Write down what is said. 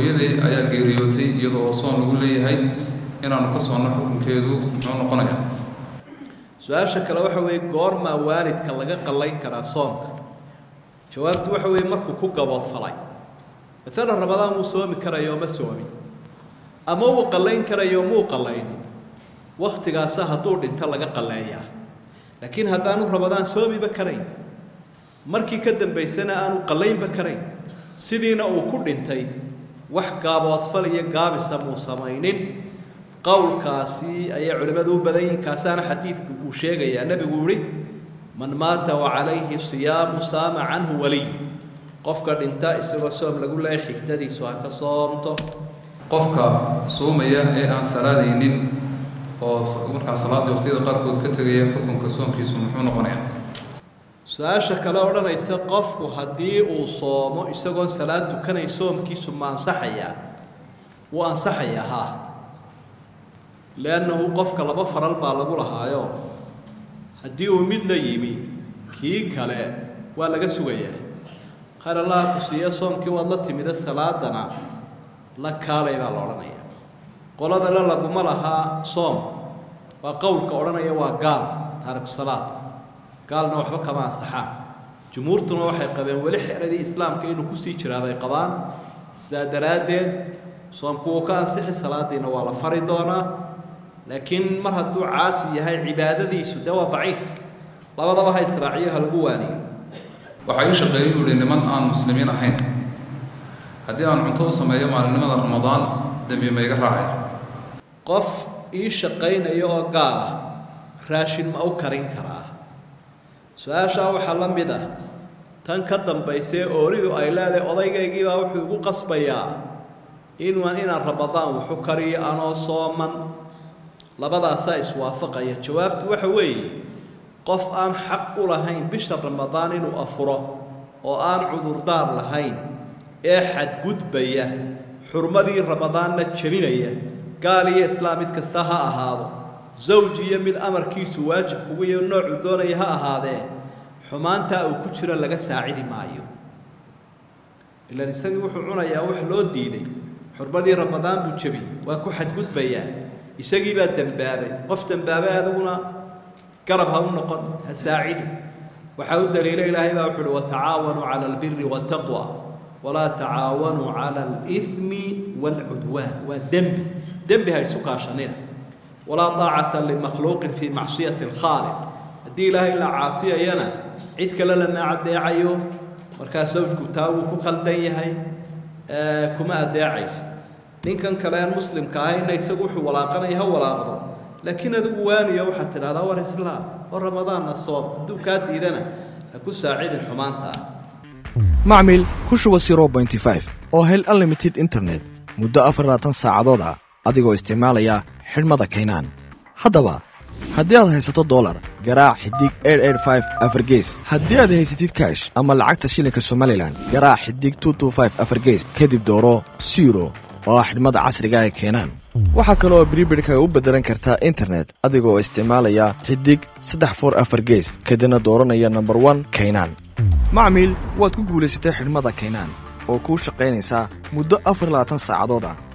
hooyaday ayaa geeriyootay iyada oo soon lagu leeyahay inaanu ka soonno xukunkeedu muxuu noqonayaa su-aasha kale waxa weeye goormaa waalidka laga qallayn karaa soomka jawaabtu waxa weeye markuu ku gaboodfalay maalan ramadaan wuu soomi karayo ma soomin ama wuu qallayn karayo muu qallaynin wakhtigaasa hadduu dhinto laga qalleeyaa laakiin haddaanu ramadaan soomiba karayn markii ka dambaysana aanu qallaynba karayn sidiina uu ku dhintay wax gaaboodfal iyo gaabisa muu samaynin qowlkaasi ayay culimmadu u badan yihiin kaasaana xadiidku uu sheegayaa nebigu yihi man maata wa calayhi siyaamu saama canhu waliy qofka dhinta isagoo soom lagu leeya xigtadiisu ha ka soomto qofka soomaya ee aan salaadaynin oo markaa salaadii waqtiyada qaarkood ka tegaya xukunka soonkiisu muxuu noqonayaa su-aasha kale odhanaysa qofku haddii uu soomo isagoon salaad tukanay soomkiisu ma ansaxayaa wuu ansaxayaa haa leannahu qofka laba faral baa lagu lahaayo haddii uu mid la yimi kii kale waa laga sugayaa khayr allaha ku siiya soomkii waad la timida salaadana la kaalay baa la odhanaya qoladale laguma lahaa soom waa qowlka odhanaya waa gaal taariku salaadku gaalna waxba kama ansaxaan jumhuurtuna waxay qabeen weli xeradii islaamka inuu kusii jiraa bay qabaan sidaa daraaddeed soomku wuu ka ansixi salaadiina waa la fari doonaa laakiin mar hadduu caasi yahay cibaadadiisu dee waa daciif labadaba ha israaciyo ha lagu waaniyo waxaa ii shaqeeyay buu ihi niman aan muslimiin ahayn haddii aan cunto u sameeyo maalinimada ramadaan dembi ma iga raacay qof ii shaqaynaya oo gaal ah raashin ma u karin karaa su-aashaa waxaa la mid ah tan ka dambaysee ooridu ay leedahay odaygaygiibaa wuxuu igu qasbayaa inuan inaan ramadaan wuxu kariyo anoo sooman labadaasaa iswaafaqaya jawaabtu waxa weeye qof aan xaq u lahayn bisha ramadaan inuu afuro oo aan cudurdaar lahayn ee xadgudbaya xurmadii ramadaanna jebinaya gaal iyo islaam mid kasta ha ahaado zawj iyo mid amarkiisu waajib kugu iyo noocuu doonaya ha ahaadee xumaantaa uu ku jiro laga saacidi maayo ilan isagii wuxuu cunayaa wax loo diiday xurmadii ramadaan buu jebiyey waa ku xadgudbayaa isagii baa dembaabay qof dembaabay adiguna garab ha u noqon ha saacidi waxaa u daliila ilaahay baa wuxuu uhi watacaawanuu cala albiri waataqwa walaa tacaawanuu cala alithmi waalcudwaan waa dembi dembi ha isu kaashanina walaa taacata limakhluuqin fii macsiyati alkhaaliq haddii ilaahay la caasiyayana cid kale lama adeecayo markaa sawjku taa wuu ku khaldan yahay kuma adeecaysa ninkan kale aan muslimka ahayna isagu wuxuu walaaqanaya ha walaaqdo laakiin adigu waaniyo waxaad tidhahdaa war islaam oo ramadaanna soom hadduu kaa diidana ha ku saacidin xumaanta ah macmil ku shuba oo hel unlimited internet muddo afarlaatan saacadood ah adigoo isticmaalaya xidhmada kaynaan haddaba haddii aad haysato dolar garaac xidig afargees haddii aad haysatid kaash ama lacagta shilinka somalilan garaac xidig afargees kadib dooro siro oo ah xidhmada casriga ee keenaan waxaa kale oo bribidhkaga u beddelan kartaa internet adigoo isticmaalaya xidig saddex for afar gees kadibna dooranaya nomber one kaynaan macmiil waad ku guulaysatay xidhmada kaynaan oo kuu shaqaynaysaa muddo afar labaatan saacadood ah